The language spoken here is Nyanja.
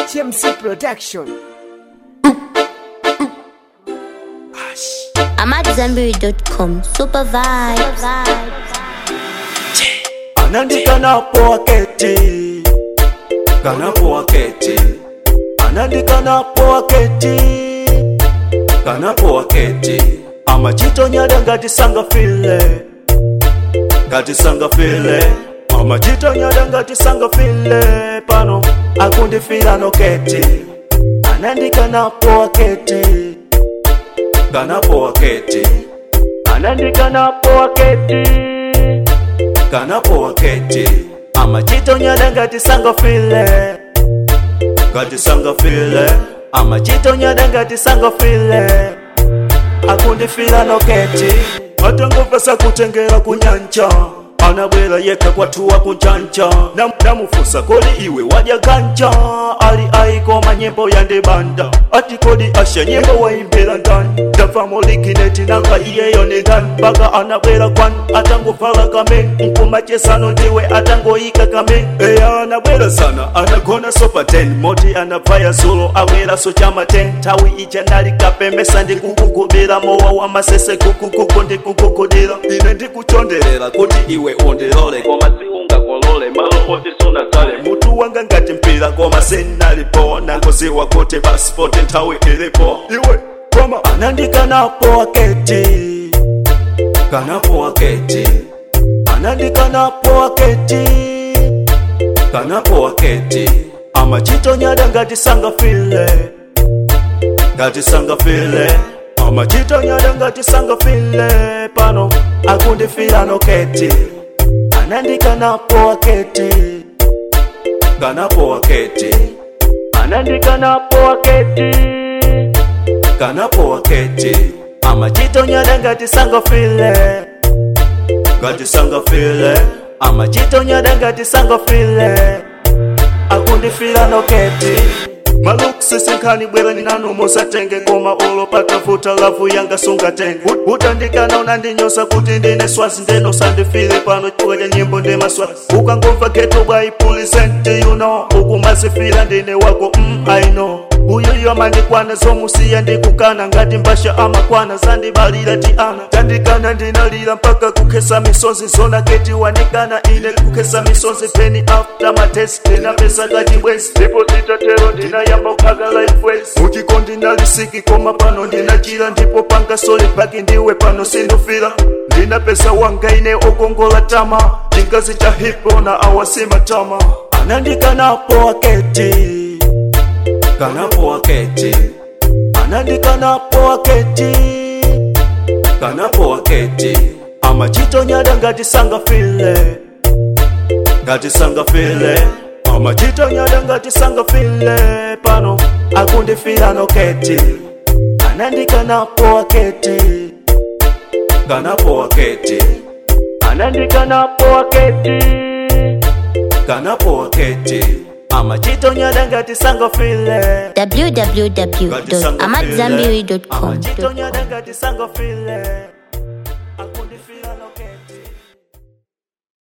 HMC Production. I'm at Zenberry.com. Super vibes. Anandika napo aketi Kanapo aketi Anandika napo aketi Kanapo aketi Amachito nyada ngati sanga file Ngati sanga file Amachito nyada ngati sanga file Pano akundi fila noketi Anandika napo aketi Kanapo aketi Anandika napo aketi kanapo waketi amachito nyada ngati sanga file ngati sanga file amachito nyada ngati sanga file akundifila noketi atangopasa kutengera kunyanja anabwera yeka kwatuwa kunjanja Nam, namufusa kodi iwe wadya ganja ali aikoma nyimbo yandibanda ati kodi asha nyimbo waimbira ndani ndava molikineti nanga iyeyo ni ndani mpaka anabwera kwani atangovala kameni mkumachesano ndiwe atangoyika kameni eya anabwera sana anagona sopa 10 moti anabvaya zulo awera so chama 10 tawi ija ndali kapembesa ndikukugubira mowa wa masese kukukuku ndikukukulira ine ndikuchonderera kuti iwe undilole koma siungakolole malo oti sunazale mutu wanga ngati mpira koma sinalipo nangoziwa kuti pasipoti nthawi ilipo iwe koma anandikanapo aketi kanapo aketi anandikanapo aketi kanapo aketi amachito nyada ngati sanga file ngati sanga file amachito nyada ngati sanga file pano akundifila noketi anandikanapo aketi kanapo aketi anandikanapo aketi kanapo aketi amachito nyada ngati sanga file ngati sanga file amachito nyada ngati sanga file akundifila noketi malukusisinkhani bwera ninanu musatenge koma ulo patafuta lavu yanga sungatenge Ut- utandikana unandinyosa kuti ndine swazi ndeno sandifile pano chifukwa cha nyimbo ndi maswazi ukangomva geto bwaipulisenti you know ukumazifila ndine wako mm, i know uyuyu amandikwana zomusiya ndikukana ngati mbasha amakwana zandibalira ti ana tandikana ndinalira mpaka kukhesa misozi zona keti wanikana ine kukhesa misozi peni after matest ndinapesa ngati bwezi ndipo zitatero ndinayamba kukhaka lifewezi mutiko ndinalisiki koma pano ndinachira ndipo panga soli paki ndiwe pano sindufira ndinapesa wanga ine okongola tama chingazi cha hipo na awasima tama anandikanapo aketi kanapo aketi anandikanapo aketi kanapo aketi amachito nyada ngati sanga file ngati sanga file amachito nyada ngati sanga file pano akundifila noketi anandikanapo aketi kanapo aketi anandikanapo aketi kanapo aketi amachito nyada ngati sanga file www.amatzambiri.com. amachito nyada ngati sanga file